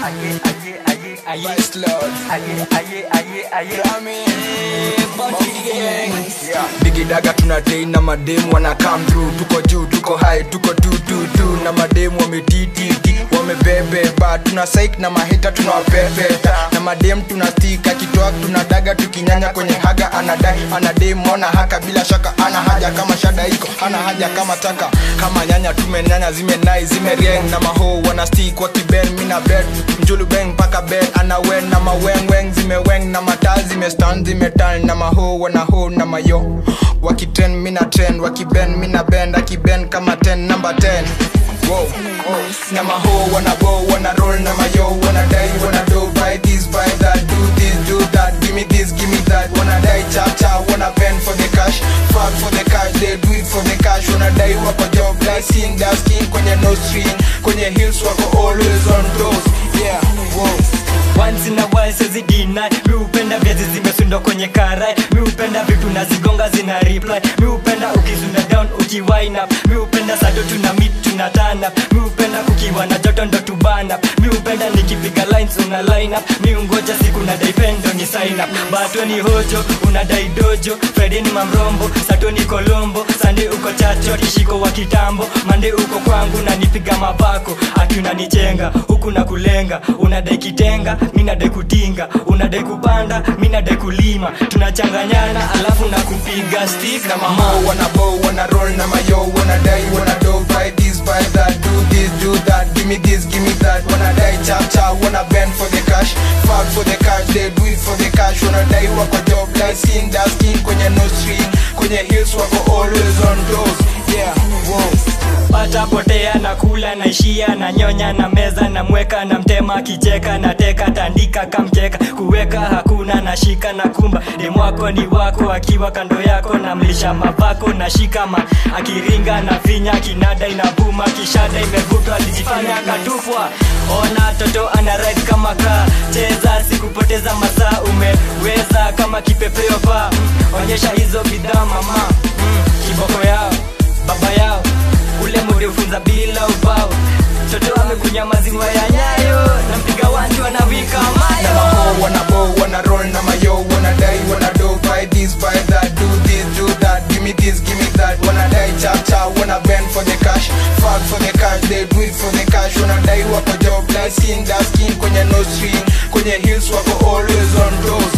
aye aye aye aye Vice Lord. aye aye aye aye Rami. digidaga tunatei na mademu wana come through tuko juu tuko high tuko tu tu tu na mademu wametititi wamebebeba tuna saik na mahita tunawapepeta na mademu tunastika kitwak tunadaga tukinyanya kwenye haga anadai anademu ona haka bila shaka ana haja kama shada iko ana haja kama taka kama nyanya tumenyanya zimenai zimerieng na maho wana stick wa kiben mina bed mjulu beng paka bed ana wen na mawengweng zimeweng na mataa zimestan zimetan na maho wana ho na mayo wakitren mina trend wakiben mina bend akiben kama 10 number 10 Whoa. na maho wana go wana roll na mayo wana die wana do buy this buy that do this do that give me this give me that wanna die chap chap wanna bend for the cash fuck for the cash they do it for the cash wanna die wako job like seeing that skin kwenye no string kwenye heels wako always on toes yeah whoa once in a while siwezi deny mi upenda viazi zimesundwa kwenye karai mi upenda vitu nazigonga zina reply mi upenda ukisunda down ukiwine up mi upenda sato tuna meet tuna turn up mi upenda kukiwa na joto ndo tubana mi upenda nikipiga lines una line up mi ungoja siku na daipendo ni sign up bato ni hojo unadai dojo fredi ni mamrombo sato ni kolombo sande uko chacho tishiko wa kitambo mande uko kwangu na nipiga mabako ati unanichenga huku na kulenga unadai kitenga mi nadai kutinga unadai kupanda mi nadai kulima tunachanganyana alafu na kupiga stick na mama Mo wanna bow, wanna roll na mayo, wanna die, wanna do buy this, buy that, do this, do that, give me this, give me that, wanna die, chap chap, wanna bend for the cash, fuck for the cash, they do it for the cash, wanna die, wako job, like skin, that skin, kwenye no string, kwenye heels, wako always on toes, yeah, whoa. pata potea na kula naishia na nyonya na meza na mweka na mtema akicheka na teka tandika kamkeka kuweka hakuna na shika na kumba demwako ni wako akiwa kando yako na mlisha mavako na shikama akiringa na finya kinada inavuma kishada imevutwa alijifanya akatupwa ona toto ana ride kama kaa cheza sikupoteza masaa umeweza kama kipepeo paa mm, onyesha hizo bidhaa mama mm, kiboko yao baba yao ule murifunza bila ubao toto amekunya maziwa ya nyayo na mpiga wanji wanawika Na mayo maho, wanna bow, wanna roll na mayo, wanna die, wanna do buy this, buy that, do this, do that, give me this, give me that, wanna die, chap chap, wanna bend for the cash, fuck for the cash, they do it for the cash, wanna die, wako job, like skin, that skin, kwenye no string, kwenye heels, wako always on toes,